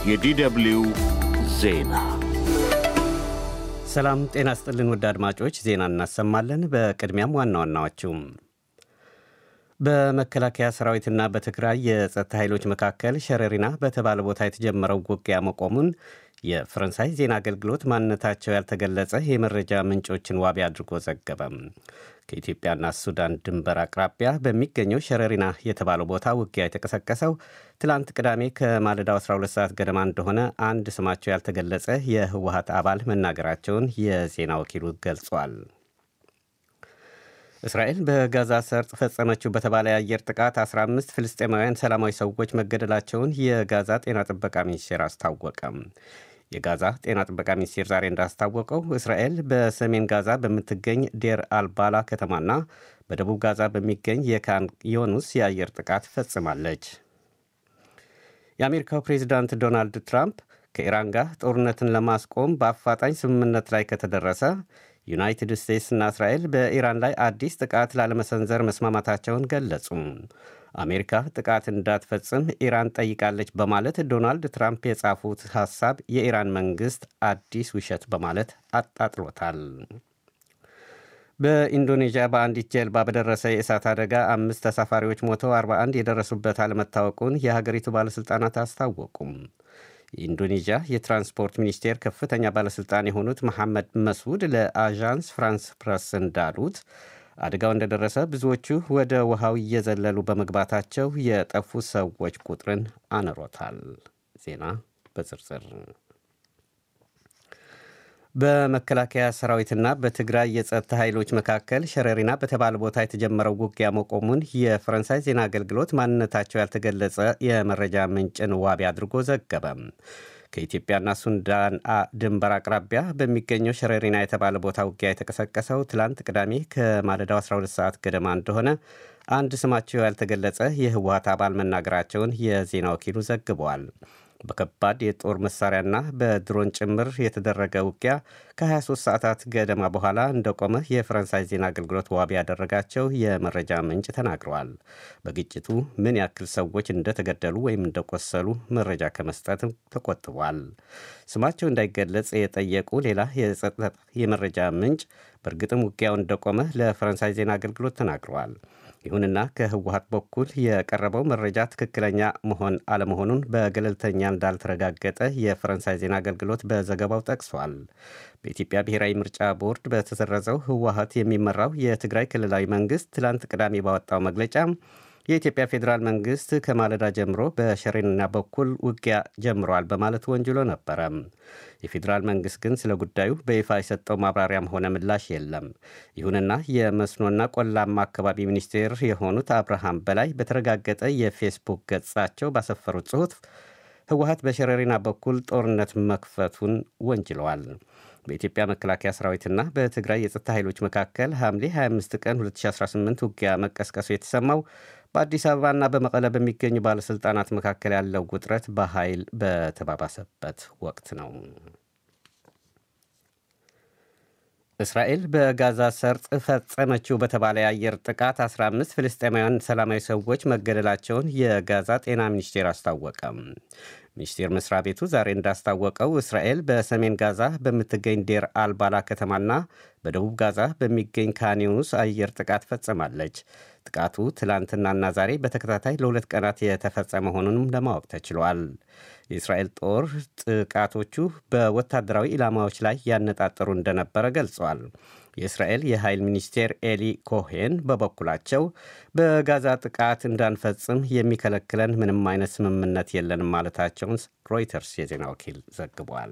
የዲደብልዩ ዜና ሰላም ጤና ስጥልን ውድ አድማጮች፣ ዜና እናሰማለን። በቅድሚያም ዋና ዋናዎቹም በመከላከያ ሰራዊትና በትግራይ የጸጥታ ኃይሎች መካከል ሸረሪና በተባለ ቦታ የተጀመረው ውጊያ መቆሙን የፈረንሳይ ዜና አገልግሎት ማንነታቸው ያልተገለጸ የመረጃ ምንጮችን ዋቢ አድርጎ ዘገበም። ከኢትዮጵያና ሱዳን ድንበር አቅራቢያ በሚገኘው ሸረሪና የተባለው ቦታ ውጊያ የተቀሰቀሰው ትላንት ቅዳሜ ከማለዳው 12 ሰዓት ገደማ እንደሆነ አንድ ስማቸው ያልተገለጸ የህወሀት አባል መናገራቸውን የዜና ወኪሉ ገልጿል። እስራኤል በጋዛ ሰርጥ ፈጸመችው በተባለ የአየር ጥቃት 15 ፍልስጤማውያን ሰላማዊ ሰዎች መገደላቸውን የጋዛ ጤና ጥበቃ ሚኒስቴር አስታወቀም። የጋዛ ጤና ጥበቃ ሚኒስቴር ዛሬ እንዳስታወቀው እስራኤል በሰሜን ጋዛ በምትገኝ ዴር አልባላ ከተማና በደቡብ ጋዛ በሚገኝ የካን ዮኑስ የአየር ጥቃት ፈጽማለች። የአሜሪካው ፕሬዚዳንት ዶናልድ ትራምፕ ከኢራን ጋር ጦርነትን ለማስቆም በአፋጣኝ ስምምነት ላይ ከተደረሰ ዩናይትድ ስቴትስና እስራኤል በኢራን ላይ አዲስ ጥቃት ላለመሰንዘር መስማማታቸውን ገለጹ። አሜሪካ ጥቃት እንዳትፈጽም ኢራን ጠይቃለች በማለት ዶናልድ ትራምፕ የጻፉት ሐሳብ የኢራን መንግሥት አዲስ ውሸት በማለት አጣጥሎታል። በኢንዶኔዥያ በአንዲት ጀልባ በደረሰ የእሳት አደጋ አምስት ተሳፋሪዎች ሞተው 41 የደረሱበት አለመታወቁን የሀገሪቱ ባለሥልጣናት አስታወቁም። የኢንዶኔዥያ የትራንስፖርት ሚኒስቴር ከፍተኛ ባለሥልጣን የሆኑት መሐመድ መስዑድ ለአዣንስ ፍራንስ ፕረስ እንዳሉት አደጋው እንደደረሰ ብዙዎቹ ወደ ውሃው እየዘለሉ በመግባታቸው የጠፉ ሰዎች ቁጥርን አንሮታል። ዜና በዝርዝር በመከላከያ ሰራዊትና በትግራይ የጸጥታ ኃይሎች መካከል ሸረሪና በተባለ ቦታ የተጀመረው ውጊያ መቆሙን የፈረንሳይ ዜና አገልግሎት ማንነታቸው ያልተገለጸ የመረጃ ምንጭን ዋቢ አድርጎ ዘገበ። ከኢትዮጵያና ሱዳን ድንበር አቅራቢያ በሚገኘው ሸረሪና የተባለ ቦታ ውጊያ የተቀሰቀሰው ትላንት ቅዳሜ ከማለዳው 12 ሰዓት ገደማ እንደሆነ አንድ ስማቸው ያልተገለጸ የህወሀት አባል መናገራቸውን የዜና ወኪሉ ዘግበዋል። በከባድ የጦር መሳሪያና በድሮን ጭምር የተደረገ ውጊያ ከ23 ሰዓታት ገደማ በኋላ እንደቆመ የፈረንሳይ ዜና አገልግሎት ዋቢ ያደረጋቸው የመረጃ ምንጭ ተናግረዋል። በግጭቱ ምን ያክል ሰዎች እንደተገደሉ ወይም እንደቆሰሉ መረጃ ከመስጠትም ተቆጥቧል። ስማቸው እንዳይገለጽ የጠየቁ ሌላ የጸጥታ የመረጃ ምንጭ በእርግጥም ውጊያው እንደቆመ ለፈረንሳይ ዜና አገልግሎት ተናግረዋል። ይሁንና ከህወሀት በኩል የቀረበው መረጃ ትክክለኛ መሆን አለመሆኑን በገለልተኛ እንዳልተረጋገጠ የፈረንሳይ ዜና አገልግሎት በዘገባው ጠቅሷል። በኢትዮጵያ ብሔራዊ ምርጫ ቦርድ በተሰረዘው ህወሀት የሚመራው የትግራይ ክልላዊ መንግስት ትላንት ቅዳሜ ባወጣው መግለጫ የኢትዮጵያ ፌዴራል መንግስት ከማለዳ ጀምሮ በሸሬንና በኩል ውጊያ ጀምረዋል በማለት ወንጅሎ ነበረ። የፌዴራል መንግስት ግን ስለ ጉዳዩ በይፋ የሰጠው ማብራሪያም ሆነ ምላሽ የለም። ይሁንና የመስኖና ቆላማ አካባቢ ሚኒስቴር የሆኑት አብርሃም በላይ በተረጋገጠ የፌስቡክ ገጻቸው ባሰፈሩት ጽሑፍ ህወሀት በሸረሪና በኩል ጦርነት መክፈቱን ወንጅለዋል። በኢትዮጵያ መከላከያ ሰራዊትና በትግራይ የጸጥታ ኃይሎች መካከል ሐምሌ 25 ቀን 2018 ውጊያ መቀስቀሱ የተሰማው በአዲስ አበባና በመቀለ በሚገኙ ባለሥልጣናት መካከል ያለው ውጥረት በኃይል በተባባሰበት ወቅት ነው። እስራኤል በጋዛ ሰርጥ ፈጸመችው በተባለ የአየር ጥቃት 15 ፍልስጤማውያን ሰላማዊ ሰዎች መገደላቸውን የጋዛ ጤና ሚኒስቴር አስታወቀም። ሚኒስቴር መስሪያ ቤቱ ዛሬ እንዳስታወቀው እስራኤል በሰሜን ጋዛ በምትገኝ ዴር አልባላ ከተማና በደቡብ ጋዛ በሚገኝ ካኒዩስ አየር ጥቃት ፈጽማለች። ጥቃቱ ትላንትናና ዛሬ በተከታታይ ለሁለት ቀናት የተፈጸመ መሆኑንም ለማወቅ ተችሏል። የእስራኤል ጦር ጥቃቶቹ በወታደራዊ ኢላማዎች ላይ ያነጣጠሩ እንደነበረ ገልጸዋል። የእስራኤል የኃይል ሚኒስቴር ኤሊ ኮሄን በበኩላቸው በጋዛ ጥቃት እንዳንፈጽም የሚከለክለን ምንም አይነት ስምምነት የለንም ማለታቸውን ሮይተርስ የዜና ወኪል ዘግቧል።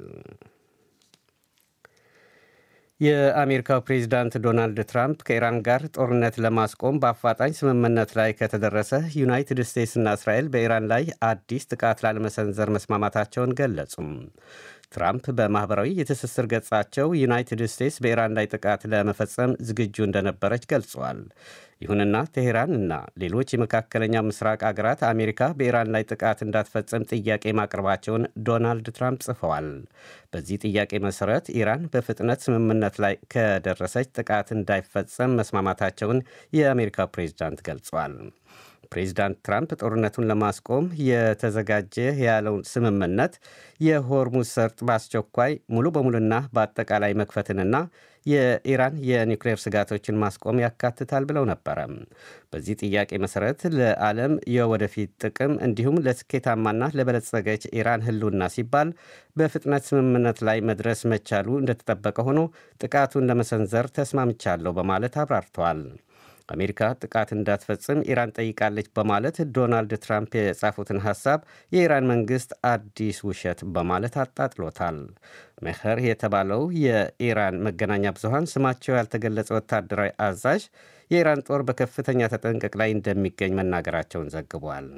የአሜሪካው ፕሬዚዳንት ዶናልድ ትራምፕ ከኢራን ጋር ጦርነት ለማስቆም በአፋጣኝ ስምምነት ላይ ከተደረሰ ዩናይትድ ስቴትስና እስራኤል በኢራን ላይ አዲስ ጥቃት ላለመሰንዘር መስማማታቸውን ገለጹም። ትራምፕ በማኅበራዊ የትስስር ገጻቸው ዩናይትድ ስቴትስ በኢራን ላይ ጥቃት ለመፈጸም ዝግጁ እንደነበረች ገልጸዋል። ይሁንና ቴሄራን እና ሌሎች የመካከለኛው ምስራቅ አገራት አሜሪካ በኢራን ላይ ጥቃት እንዳትፈጽም ጥያቄ ማቅረባቸውን ዶናልድ ትራምፕ ጽፈዋል። በዚህ ጥያቄ መሠረት ኢራን በፍጥነት ስምምነት ላይ ከደረሰች ጥቃት እንዳይፈጸም መስማማታቸውን የአሜሪካ ፕሬዝዳንት ገልጿል። ፕሬዚዳንት ትራምፕ ጦርነቱን ለማስቆም የተዘጋጀ ያለውን ስምምነት የሆርሙዝ ሰርጥ በአስቸኳይ ሙሉ በሙሉና በአጠቃላይ መክፈትንና የኢራን የኒውክሌር ስጋቶችን ማስቆም ያካትታል ብለው ነበረ። በዚህ ጥያቄ መሰረት ለዓለም የወደፊት ጥቅም እንዲሁም ለስኬታማና ለበለጸገች ኢራን ሕልውና ሲባል በፍጥነት ስምምነት ላይ መድረስ መቻሉ እንደተጠበቀ ሆኖ ጥቃቱን ለመሰንዘር ተስማምቻለሁ በማለት አብራርተዋል። አሜሪካ ጥቃት እንዳትፈጽም ኢራን ጠይቃለች በማለት ዶናልድ ትራምፕ የጻፉትን ሐሳብ የኢራን መንግሥት አዲስ ውሸት በማለት አጣጥሎታል። መኸር የተባለው የኢራን መገናኛ ብዙሃን ስማቸው ያልተገለጸ ወታደራዊ አዛዥ የኢራን ጦር በከፍተኛ ተጠንቀቅ ላይ እንደሚገኝ መናገራቸውን ዘግቧል።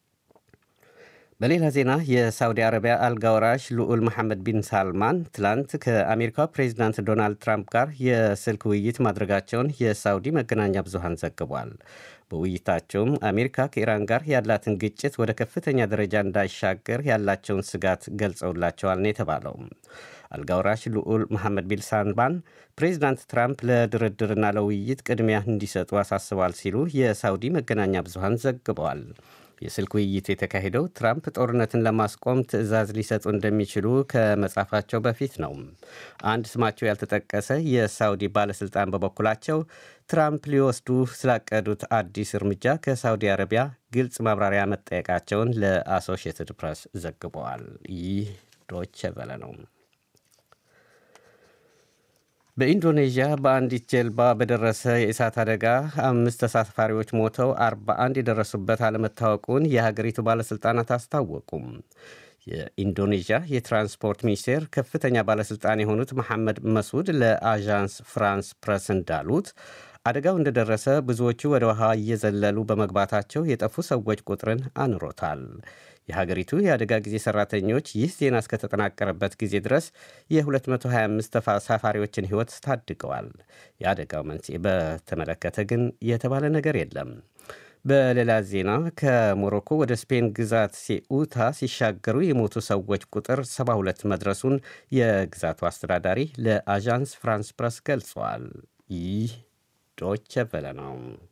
በሌላ ዜና የሳውዲ አረቢያ አልጋ ወራሽ ልዑል መሐመድ ቢን ሳልማን ትላንት ከአሜሪካው ፕሬዚዳንት ዶናልድ ትራምፕ ጋር የስልክ ውይይት ማድረጋቸውን የሳውዲ መገናኛ ብዙሃን ዘግቧል። በውይይታቸውም አሜሪካ ከኢራን ጋር ያላትን ግጭት ወደ ከፍተኛ ደረጃ እንዳይሻገር ያላቸውን ስጋት ገልጸውላቸዋል ነው የተባለው። አልጋውራሽ ልዑል መሐመድ ቢን ሳልማን ፕሬዚዳንት ትራምፕ ለድርድርና ለውይይት ቅድሚያ እንዲሰጡ አሳስበዋል ሲሉ የሳውዲ መገናኛ ብዙሃን ዘግበዋል። የስልክ ውይይት የተካሄደው ትራምፕ ጦርነትን ለማስቆም ትዕዛዝ ሊሰጡ እንደሚችሉ ከመጻፋቸው በፊት ነው። አንድ ስማቸው ያልተጠቀሰ የሳውዲ ባለሥልጣን በበኩላቸው ትራምፕ ሊወስዱ ስላቀዱት አዲስ እርምጃ ከሳውዲ አረቢያ ግልጽ ማብራሪያ መጠየቃቸውን ለአሶሺየትድ ፕሬስ ዘግበዋል። ይህ ዶቼ ቬለ ነው። በኢንዶኔዥያ በአንዲት ጀልባ በደረሰ የእሳት አደጋ አምስት ተሳፋሪዎች ሞተው 41 የደረሱበት አለመታወቁን የሀገሪቱ ባለሥልጣናት አስታወቁም። የኢንዶኔዥያ የትራንስፖርት ሚኒስቴር ከፍተኛ ባለሥልጣን የሆኑት መሐመድ መሱድ ለአዣንስ ፍራንስ ፕረስ እንዳሉት አደጋው እንደደረሰ ብዙዎቹ ወደ ውሃ እየዘለሉ በመግባታቸው የጠፉ ሰዎች ቁጥርን አንሮታል። የሀገሪቱ የአደጋ ጊዜ ሰራተኞች ይህ ዜና እስከተጠናቀረበት ጊዜ ድረስ የ225 ተሳፋሪዎችን ሕይወት ታድገዋል። የአደጋው መንስኤ በተመለከተ ግን የተባለ ነገር የለም። በሌላ ዜና ከሞሮኮ ወደ ስፔን ግዛት ሴኡታ ሲሻገሩ የሞቱ ሰዎች ቁጥር 72 መድረሱን የግዛቱ አስተዳዳሪ ለአዣንስ ፍራንስ ፕረስ ገልጸዋል። ይህ ዶቼ ቬለ ነው።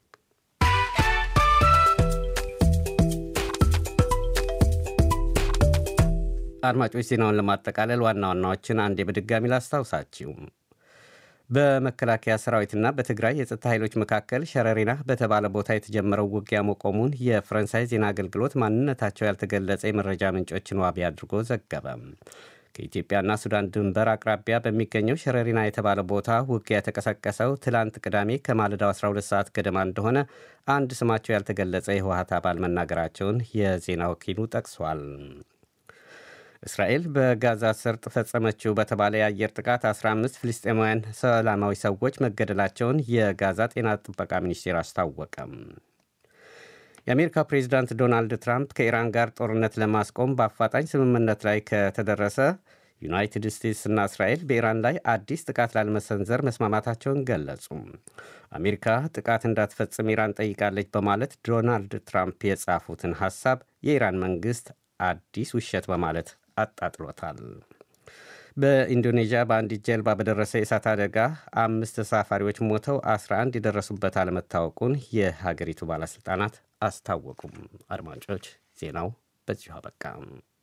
አድማጮች ዜናውን ለማጠቃለል ዋና ዋናዎችን አንዴ በድጋሚ ላስታውሳችሁ። በመከላከያ ሰራዊትና በትግራይ የጸጥታ ኃይሎች መካከል ሸረሪና በተባለ ቦታ የተጀመረው ውጊያ መቆሙን የፈረንሳይ ዜና አገልግሎት ማንነታቸው ያልተገለጸ የመረጃ ምንጮችን ዋቢ አድርጎ ዘገበ። ከኢትዮጵያና ሱዳን ድንበር አቅራቢያ በሚገኘው ሸረሪና የተባለ ቦታ ውጊያ የተቀሰቀሰው ትላንት ቅዳሜ ከማለዳው 12 ሰዓት ገደማ እንደሆነ አንድ ስማቸው ያልተገለጸ የህወሀት አባል መናገራቸውን የዜና ወኪሉ ጠቅሷል። እስራኤል በጋዛ ሰርጥ ፈጸመችው በተባለ የአየር ጥቃት 15 ፍልስጤማውያን ሰላማዊ ሰዎች መገደላቸውን የጋዛ ጤና ጥበቃ ሚኒስቴር አስታወቀም። የአሜሪካ ፕሬዚዳንት ዶናልድ ትራምፕ ከኢራን ጋር ጦርነት ለማስቆም በአፋጣኝ ስምምነት ላይ ከተደረሰ ዩናይትድ ስቴትስና እስራኤል በኢራን ላይ አዲስ ጥቃት ላለመሰንዘር መስማማታቸውን ገለጹ። አሜሪካ ጥቃት እንዳትፈጽም ኢራን ጠይቃለች በማለት ዶናልድ ትራምፕ የጻፉትን ሐሳብ የኢራን መንግሥት አዲስ ውሸት በማለት አጣጥሎታል። በኢንዶኔዥያ በአንዲት ጀልባ በደረሰ የእሳት አደጋ አምስት ተሳፋሪዎች ሞተው 11 የደረሱበት አለመታወቁን የሀገሪቱ ባለሥልጣናት አስታወቁም። አድማጮች ዜናው በዚሁ አበቃ።